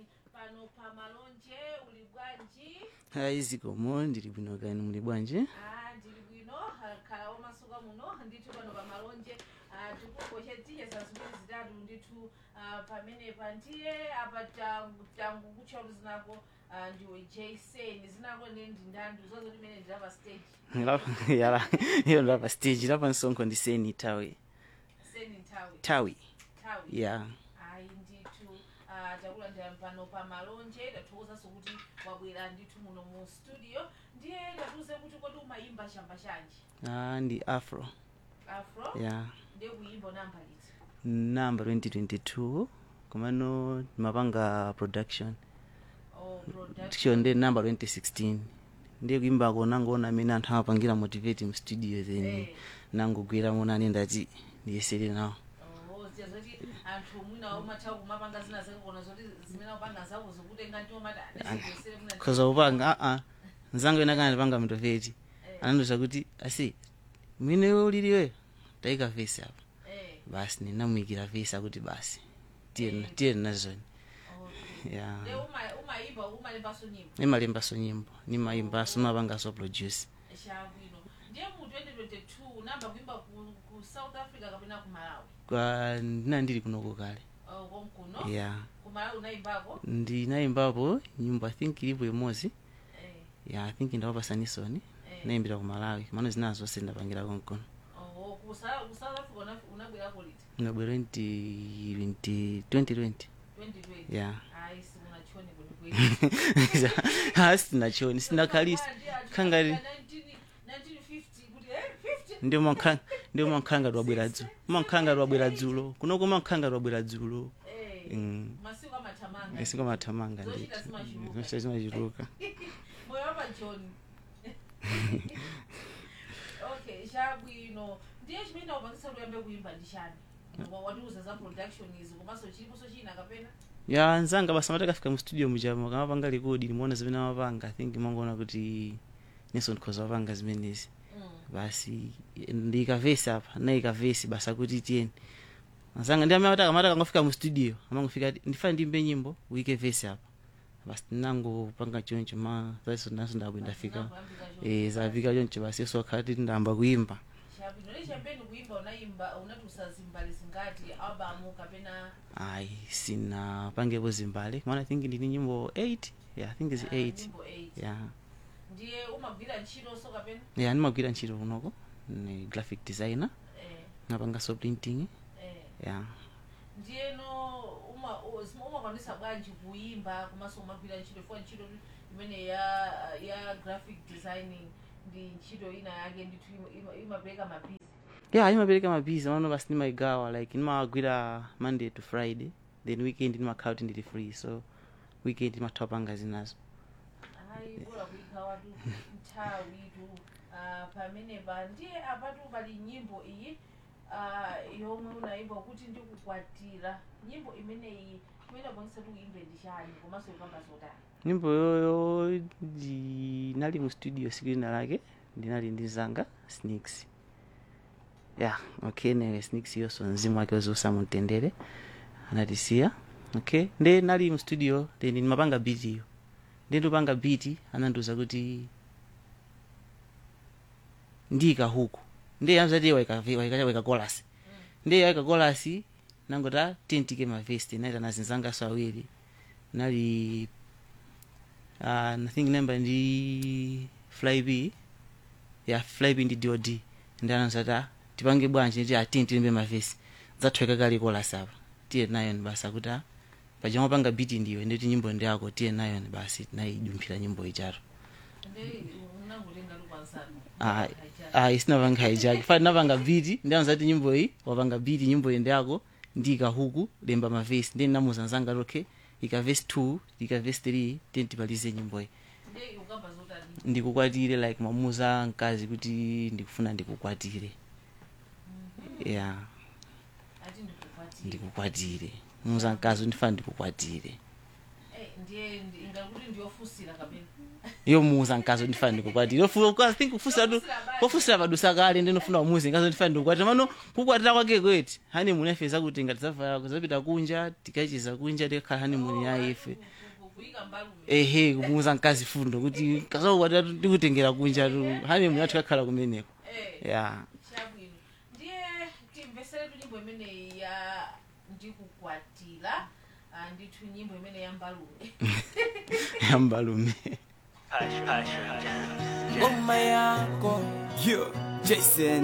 kutani pano pa malonje uli bwanji hayi zikomo ndili bwino kani muli bwanji Ah, ndili bwino ah, khala omasuka muno ndithu pano pa malonje ah, tikukoche tije za ziwiri zitatu ndithu ah, pamenepa ndiye apa tangu tangu kutcholo zinako ah, ndiwe jason zinako ndi ndindandu zozo limene ndilapa stage Lapa- yala iyo ndapa stage lapa msonkho ndiseni tawi seni nthawi tawi nthawi ya ayi ndithu ah, takulandira pano pa malonje tathokozanso kuti wabwera ndithu muno mu studio ndiye tatiuze kuti kodi umayimba chamba chanji ah, ndi afro afro ya ndiye kuyimba namba liti namba 2022 komano mapanga production oh, production ticho ndi namba 2016 ndiye kuimbako nangoona amene anthu amapangira motivate mu studio then Eh. nangogwira monani ndati ndiyesere nawo Oh, ziya zoti anthu mwina umathawa kumapanga zina zake kona zoti zimene upanga zako zikutenga ndi omati adisiyesere mwina khoza kupanga aa nzangu ena kana ndipanga motivate anandoza kuti asi mwine uliliwe tayika vesi apa eh basi ninamuyikira vesi akuti basi tiye tiye nazoni okay ya ndiye uma- umayimba umalembanso nyimbo nimalembaso nyimbo nimayimbaso mapangaso produce chabwino ndiye mu 2022 namba kuimba ku, ku south africa kapena ku malawi kwa ndina ndili kunoko kale oh, konkuno ya ku malawi unayimbako ndinayimbapo nyimbo i think ilipo imodzi eh, ya i think ndawapasaniso eh. nayimbira ku malawi mano zina zonse ndapangira konkono oh, ku Sa- ku south africa una- unabwerako liti ngabwera 2020 2020 2020 ya ayi simunachoni kwenikweni asinachoni sindakhalisa khangati ndio mankhanga ndio mankhanga lwabwera dzulo mankhanga lwabwera dzulo kunoko mankhanga lwabwera dzulo Mm. masiku amathamanga isingo mathamanga Zochita zimachuluka. nditi zimachuluka moyo wapa john okay chabwino ndiye chimene ndakupangisa kuyambe kuimba ndi chani Wa- watiuza za production izi komanso chiliponso china kapena ya nzanga basa matakafika mu studio mujamo kamapanga rekodi limuona zimene amapanga i think mangoona kuti neso ndikhoza wapanga zimenezi Mm. basi ndiyika vesi apa nayika vesi basa kuti tiyeni azanga ndi amene amati akangofika mu studio amangofika ati ndifane ndimbe nyimbo uyike vesi apa basi tinangopanga choncho ma zaso naso ndabwe ndafika Zinakuyambika choncho. eh zavika choncho basi so khati ndamba kuimba chabwino ndi champeni kuimba unayimba unatiusa zimbali zingati albamu kapena ayi sinapangepo zimbale maana i think ndini nyimbo 8 yeah i think is ah, 8 nyimbo 8 yeah ndiye umagwira ntchitonso kapena yeah ndimagwira ntchito kunoko ni graphic designer eh, napangaso printing eh. yeah ndiyeno uma- u- zima- umakwanisa bwanji kuimba komanso umagwira ntchito funa ntchito imene ya ya graphic designing ndi ntchito ina yake ndithu ima- ima- imapereka mabizi yeah imapereka mabizi mano basi ndimaigawa like ndimagwira monday to friday then weekend ndimakhala kuti ndili free so weekend ndimathawa panga zinazo ayi bora kuikhawatu nthawitu ah, pamenepa ndiye apatu pali nyimbo iyi ah, yomwe unayimba kuti ndikukwatira nyimbo imeneyi imene apangisa tikuimbe ndi chani komanso ipanga zotani nyimbo yoyo ndinali mu studio siku lina lake ndinali ndi zanga sneaks yeah okay anyway sneaks yonso mzimu wake uziusamumtendere anatisiya okay nde nali mu studio then ndimapanga beat iyo nde ndipanga beat anandiuza kuti ndiyika huku nde amzati waika waika kolasi nde waika kolasi nangota tentike mavesti naita nazinzangaso awiri nali uh, I think namba ndi flyb ya flyb ndi dod ndi anazata tipange bwanji ndi atini tilimbe mavesi zathweka kali kolasi apa tiye nayo ni basi akuti ah, pachomwe panga biti ndiwe nditi nyimbo ndi yako tiye nayo ni basi tinayidumphira nyimbo ichato ndi unangotenga lukwansanu Ah, ah, isinapanga haijaki fati napanga biti ndi anazati nyimbo iyi wapanga biti nyimbo iyi ndi yako ndiyika huku lemba mavesi ndi namuza nzanga lokhe ika vesi 2 ika vesi 3 tiye tipalize nyimbo iyi ndi ukamba zotani ndikukwatire like mamuza mkazi kuti ndikufuna ndikukwatire yeah ati ndikukwatira ndikukwatire muza mkazi ndifana ndikukwatire Eh, ndiye ndi- ingakuti ndiyofusira kapena yomuuza mkazi ndifana ndikukwatira ofu- I think kufusira tu Yofusira basi. kofusira padusa kale ndinofuna umuzi mkazi ndifana ndikukwatira mano kukwatira kwake kweti honeymoon yafe zakuti ngati zavala kuzapita kunja tikachiza kunja tikakhala honeymoon ya ife Ku- kuyika mbalume ehe kumuuza mkazi fundo kuti kazakukwatira tikutengera kunja tu honeymoon yathu kakhala kumeneko eh ya chabwino ndiye timveseretu nyimbo imeneyi ya ndikukwatira ah, ndithu nyimbo imene ya mbalume yambalume Mama yako Yo, Jason